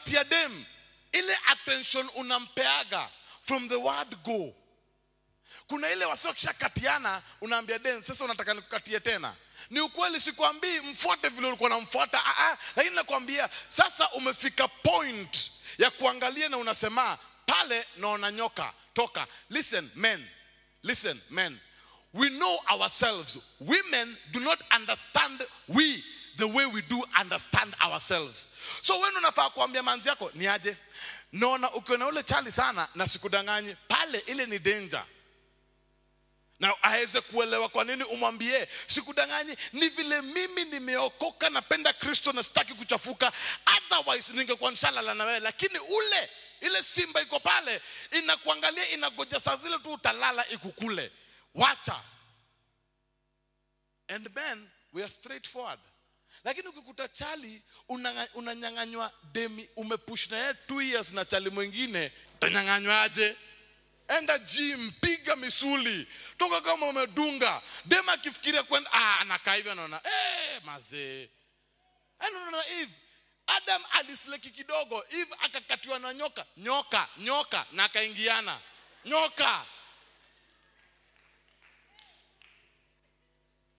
ukipatia dem ile attention unampeaga from the word go kuna ile wasio kishakatiana unaambia dem sasa unataka nikukatie tena ni ukweli sikwambii mfuate vile ulikuwa namfuata ah, ah, lakini nakwambia sasa umefika point ya kuangalia na unasema pale naona nyoka toka listen men listen men we know ourselves women do not understand we the way we do understand ourselves so wewe unafaa kuambia manzi yako ni aje naona ukiona ule chali sana na sikudanganyi pale ile ni danger na aweze kuelewa kwa nini umwambie sikudanganyi ni vile mimi nimeokoka napenda kristo na sitaki kuchafuka otherwise ningekuwa nshalala na wewe lakini ule ile simba iko pale inakuangalia inagoja saa zile tu utalala ikukule wacha and men we are straightforward lakini ukikuta chali unanga- unanyang'anywa demi umepush na yeye two years na chali mwingine utanyang'anywaje enda gym piga misuli toka kama umedunga dema akifikiria kwenda ah, anakaa hivyo anaona eh, mazee anaona eve adam alisleki kidogo eve akakatiwa na nyoka nyoka nyoka na akaingiana nyoka